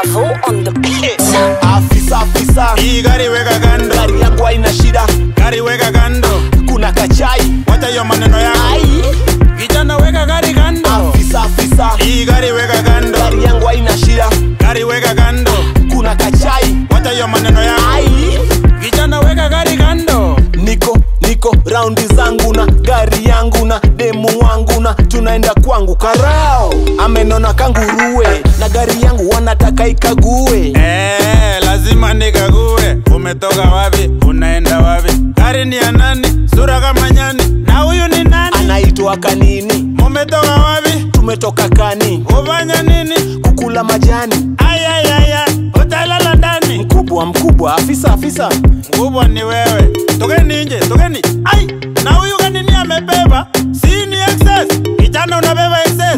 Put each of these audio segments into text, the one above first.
Davo on the beat. Afisa afisa, Hii gari weka kando, gari yangu haina shida, gari weka kando, kuna kachai. wacha hiyo maneno yako. Ai, Kijana weka gari kando, afisa afisa, hii gari weka kando, gari yangu haina shida, gari weka kando, kuna kachai. wacha hiyo maneno yako. Ai, Kijana weka gari kando, niko niko raundi zangu na gari yangu na demu wangu na tunaenda kwangu karao amenona kanguruwe na gari yangu wanataka ikague eh, lazima nikague. Umetoka wapi? Unaenda wapi? Gari ni ya nani? Sura kama nyani. Na huyu ni nani? anaitwa kanini Mumetoka wapi? tumetoka kani Ufanya nini? kukula majani Ayayaya, utalala ndani. mkubwa mkubwa afisa afisa Mkubwa ni wewe. Tokeni nje, tokeni. Ai, na huyu kanini amebeba? Si ni excess. Kijana unabeba excess.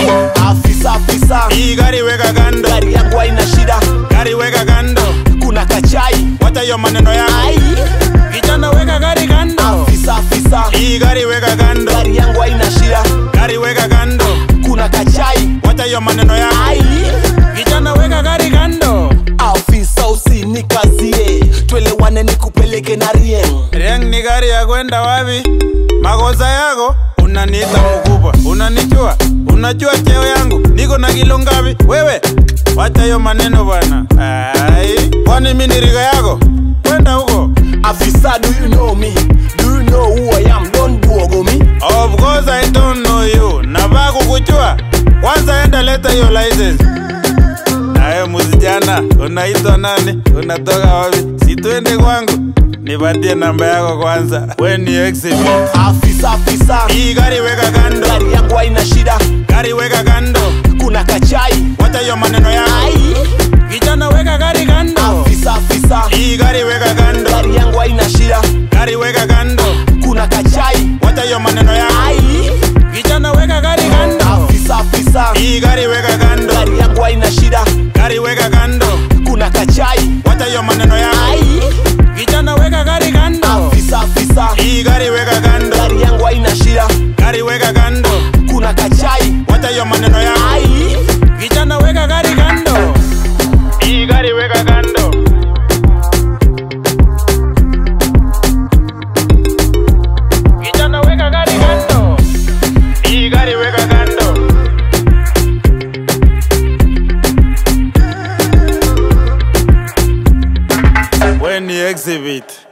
afisa afisa Hii gari weka kando, gari yangu haina shida gari weka kando. kuna kachai Wacha hiyo maneno yako. ai Kijana weka gari kando. afisa afisa Hii gari weka kando, gari yangu haina shida gari weka kando. kuna kachai Wacha hiyo maneno yako. ai Kijana weka gari kando. afisa usinikazie twelewane nikupeleke na rieng Riang ni gari ya kwenda wapi? Makosa yako unaniita mkubwa, unanijua, unajua cheo yangu, niko na kilo ngapi? Wewe wacha hiyo maneno bwana. Ai, kwani mimi ni riga yako? Kwenda huko. afisa do you know me do you know who i am don't buogo me Of course I don't know you. Nafaa kukujua. Kwanza enda leta hiyo license. Nawe msijana, unaitwa nani? Unatoka wapi? Si twende kwangu. Nipatie namba yako kwanza. We ni exhibit. afisa afisa Hii gari weka kando, gari yangu haina shida gari weka kando, kuna kachai wacha hiyo maneno yako. ai Kijana weka gari kando, afisa afisa hii gari weka kando, gari yangu haina shida gari weka kando, kuna kachai wacha hiyo maneno yako. ai Kijana weka gari kando, afisa afisa hii gari weka kando, gari yangu haina shida gari weka kando, kuna kachai wacha hiyo maneno yako. ai Kijana weka gari kando, afisa afisa hii gari weka kando, gari yangu haina shida gari weka kando, kuna kachai wacha hiyo maneno yako. ai Kijana weka gari kando, hii gari weka kando. Kijana weka gari kando, hii gari weka kando. We ni exhibit.